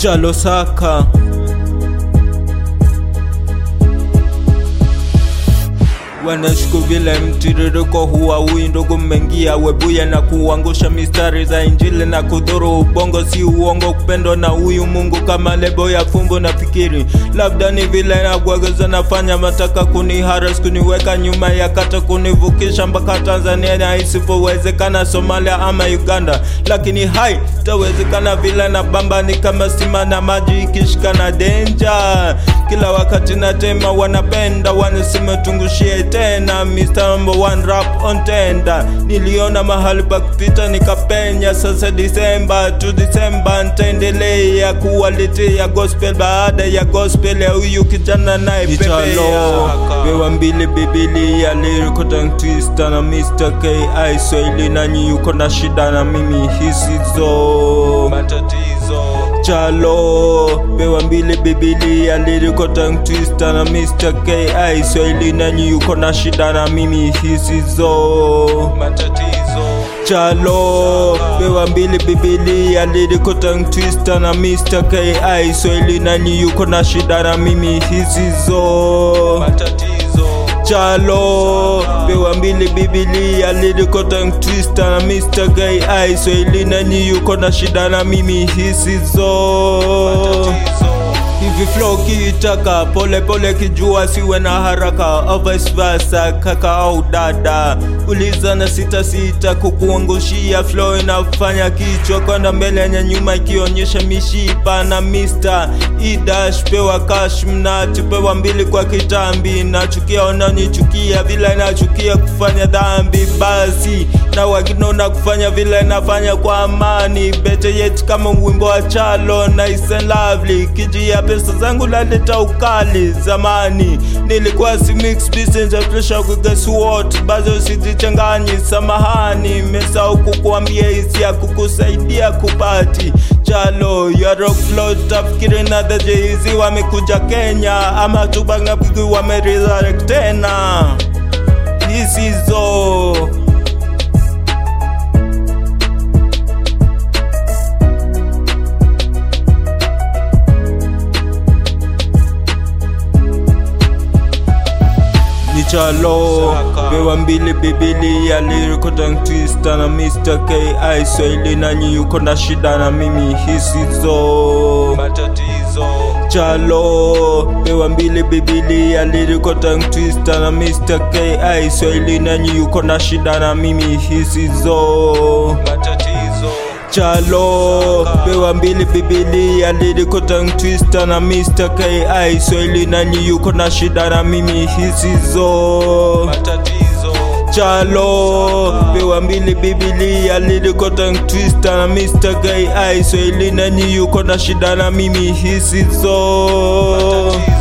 Chalo Saka wanashku vile mtiririko huwa hui ndugu mmengia webuye na kuangusha mistari za injili na kudhuru ubongo si uongo kupendwa na huyu mungu kama lebo ya fumbo na fikiri labda ni vile nagwageza nafanya mataka kuniharas kuniweka nyuma ya kata kunivukisha mpaka tanzania na isivyowezekana somalia ama uganda lakini hai tawezekana vile na bamba ni kama sima na maji ikishikana denja kila wakati natema wanapenda wanasema tungushie tena Mr. Number One rap on tenda niliona mahali pa kupita nikapenya sasa disemba tu disemba ntaendelea kuwaletea gospel baada ya gospel ya huyu kijana naye pepea bewa mbili bibilia lyrical tongue twister na Mr. KI Swahili nanyi yuko na shida na mimi hisizo matatizo chalo pewa mbili bibilia lyrical tongue twister na Mr. KI Swahili nanyi yuko na shida na mimi hisizo matatizo chalo pewa mbili bibilia lyrical tongue twister na Mr. KI Swahili nanyi yuko na shida na mimi hisizo matatizo chalo pewa mbili bibilia lyrical tongue twister na Mr. KI Swahili nanyi yuko na shida na mimi hisizo hivi flow kiitaka pole pole kijua siwe na haraka au vice versa kaka au dada uliza na sita sita kukuangushia flow inafanya kichwa kwenda mbele na nyuma ikionyesha mishipa na mister idash pewa cash mnati pewa mbili kwa kitambi nachukia unanichukia vile nachukia kufanya dhambi basi na wakinona kufanya vile nafanya kwa amani bete yet kama wimbo wa chalo nice and lovely kijia pesa zangu laleta ukali zamani nilikuwa si mix business ya pressure ku guess what bazo sizichanganyi samahani mesau kukuambia hisi ya kukusaidia kupati chalo ya rock flow tafikiri na the jz wamekuja kenya ama tubangapigi wameresurrect tena hisizo ni chalo pewa mbili bibilia lyrical tongue twister na Mr. KI Swahili nanyi yuko na shida na mimi hisizo matatizo chalo pewa mbili bibilia lyrical tongue twister na Mr. KI Swahili nanyi yuko na shida na mimi hisizo matatizo chalo pewa mbili bibilia lyrical tongue twister na Mr. KI Swahili nanyi yuko na shida na mimi hisizo matatizo chalo pewa mbili bibilia lyrical tongue twister na Mr. KI Swahili nanyi yuko na shida na mimi hisizo matatizo